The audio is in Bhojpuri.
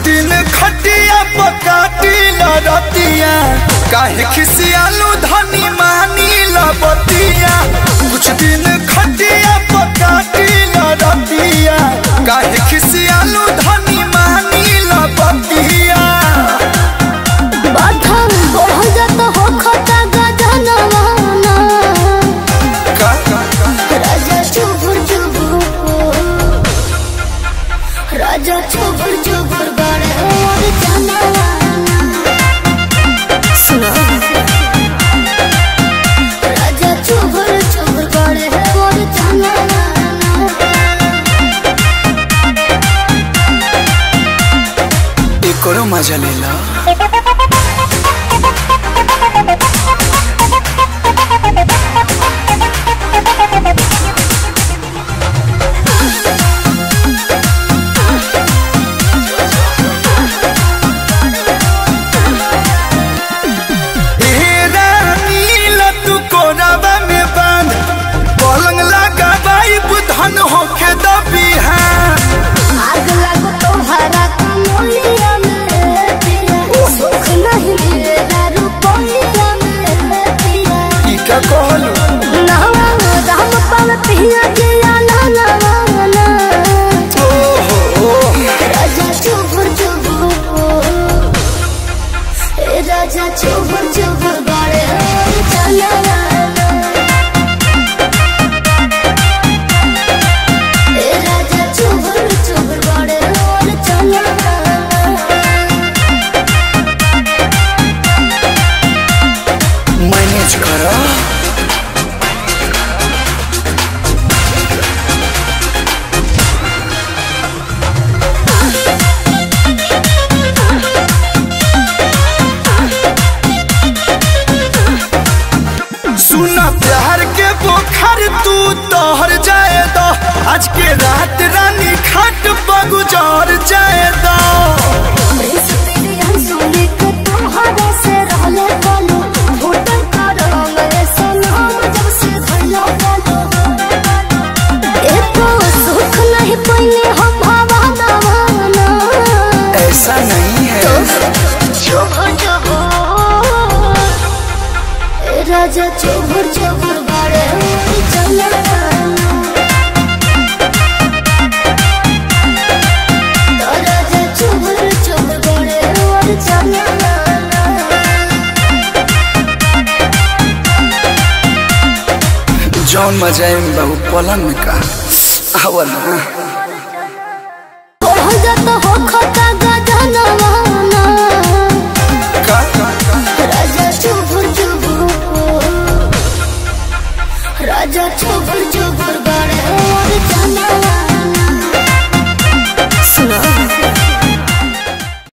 दिन खटिया पकाटी लड़तिया काहे खिसियालू धनी मानी लबतिया कुछ दिन खटिया पकाटी लड़तिया काहे खिसियालू धनी मानी लबतिया बाधा बढ़ जात हो खता गजनवाना का का का राजा चुबुर चुबुर राजा चुबुर चुबुर बड़े और जानवाना सुनो राजा चुबुर चुबुर बड़े और जानवाना एकरो मजा लेला ए रानी लतू कोरावा में बांध पलंग लगा बाई बुधन होके दबिहान आग लगो तुम्हारा कमलिया में पिया सुख नहीं मिलेगा रुपया में पिया ई का कहलू नवा राम पल पिया जिया ना ना ना ओहो राजा चुबुर चुबुर ए राजा चुबुर चुबुर बड़े चला ए राजा चुबुर चुबुर बड़े चला मैनेज करा सुना प्यार के बोखर तू तोहर जाए दो आज के रात रानी खाट बगुजार जाए दो ऐसा नहीं है राजा चोभर चोभर बाड़े चला राजा चोभर चोभर बाड़े और चला जौन मजा है बहु पलंग में का आवा ना बढ़ जात हो खत